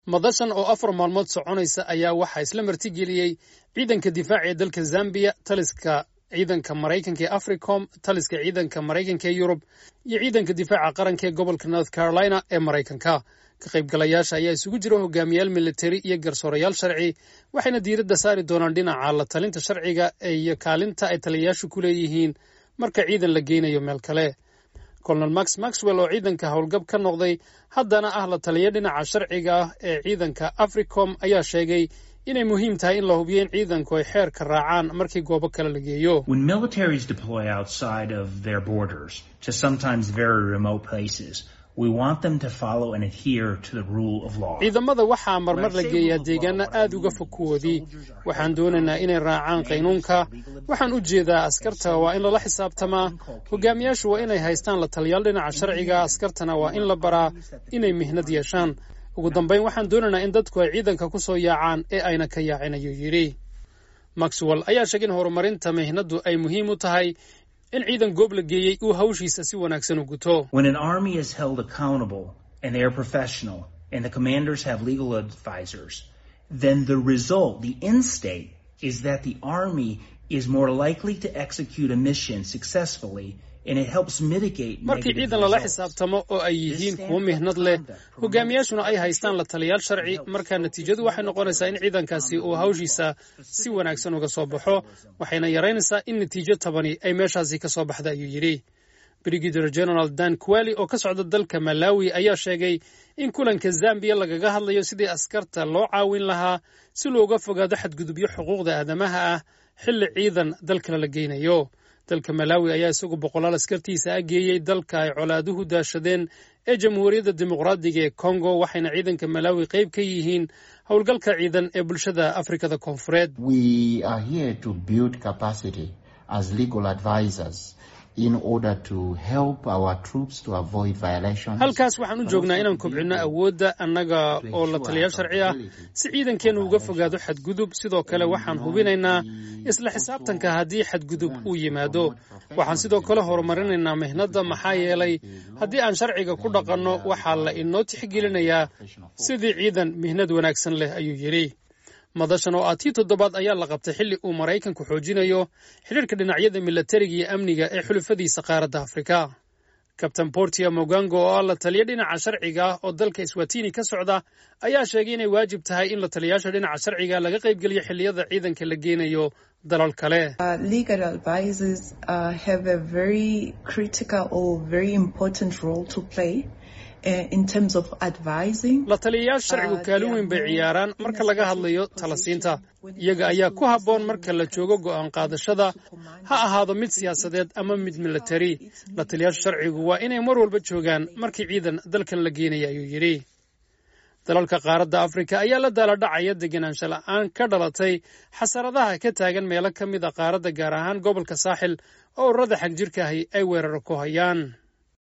madashan oo afar maalmood soconaysa ayaa waxaa isla martigeliyey ciidanka difaaca ee dalka zambiya taliska ciidanka maraykanka ee africom taliska ciidanka maraykanka ee yurub iyo ciidanka difaaca qaranka ee gobolka north carolina ee maraykanka ka qaybgalayaasha ayaa isugu jira hogaamiyaal militari iyo garsoorayaal sharci waxayna diiradda saari doonaan dhinaca la talinta sharciga iyo kaalinta ay taliyayaashu ku leeyihiin marka ciidan la geynayo meel kale colonel max maxwell oo ciidanka howlgab ka noqday haddana ah la taliya dhinaca sharciga ah ee ciidanka africom ayaa sheegay inay muhiim tahay in la hubiyo in ciidanku ay xeerka raacaan markii goobo kale la geeyo ciidamada waxaa marmar la geeyaa deegaana aad uga fog kuwoodii waxaan doonaynaa inay raacaan qaynuunka waxaan u jeedaa askarta waa in lala xisaabtamaa hogaamiyaashu waa inay haystaan la taliyaal dhinaca sharciga askartana waa in la baraa inay mihnad yeeshaan ugu dambayn waxaan doonaynaa in dadku ay ciidanka ku soo yaacaan ee ayna ka yaacin ayuu yidhi maxwell ayaa sheegay in horumarinta mihnaddu ay muhiim u tahay in ciidan goob la geeyey uu hawshiisa si wanaagsan u guto and they are professional and the commanders have legal advisors, then the result, the end state, is that the Army is more likely to execute a mission successfully and it helps mitigate markii ciidan lala xisaabtamo oo ay yihiin kuwo mihnad leh hogaamiyaashuna ay haystaan la taliyaal sharci markaa natiijadu waxay noqonaysaa in ciidankaasi uu hawshiisa si wanaagsan uga soo baxo waxayna yaraynaysaa in natiijo tabani ay meeshaasi ka soo baxda ayuu yidhi brigadier general dan kuwali oo ka socda dalka malawi ayaa sheegay in kulanka zambiya lagaga hadlayo sidii askarta loo caawin lahaa si looga fogaado xadgudubyo xuquuqda aadamaha ah xilli ciidan dalkale la geynayo dalka malawi ayaa isagu boqolaal askartiisa a geeyey dalka ay colaaduhu daashadeen ee jamhuuriyadda dimuqraadiga ee kongo waxayna ciidanka malawi qayb ka yihiin howlgalka ciidan ee bulshada afrikada koonfureed halkaas waxaan u joognaa inaan kobcinno awoodda annaga oo la taliyaal sharci ah si ciidankeennu uga fogaado xadgudub sidoo kale waxaan hubinaynaa isla xisaabtanka haddii xadgudub uu yimaado waxaan sidoo kale horumarinaynaa mihnadda maxaa yeelay haddii aan sharciga ku dhaqanno waxaa la inoo tixgelinayaa sidii ciidan mihnad wanaagsan leh ayuu yidhi madashan oo ah tii toddobaad ayaa la qabtay xilli uu maraykanku xoojinayo xidhiirka dhinacyada milatariga iyo amniga ee xulufadiisa qaaradda afrika kabtain bortia mogango oo ah la taliya dhinaca sharciga ah oo dalka swatini ka socda ayaa sheegay inay waajib tahay in la taliyaasha dhinaca sharciga laga qaybgeliyo xilliyada ciidanka la geenayo dalal kale la taliyayaal sharcigu kaalin weyn bay ciyaaraan marka laga hadlayo talasiinta iyaga ayaa ku habboon marka la joogo go'aan qaadashada ha ahaado mid siyaasadeed ama mid milatari la taliyayaasha sharcigu waa inay mar walba joogaan markii ciidan dalkan la geenaya ayuu yidhi dalalka qaaradda afrika ayaa la daaladhacaya degenaansho la'aan ka dhalatay xasaradaha ka taagan meelo ka mid a qaaradda gaar ahaan gobolka saaxil oo ururada xagjirka ahi ay weeraro ku hayaan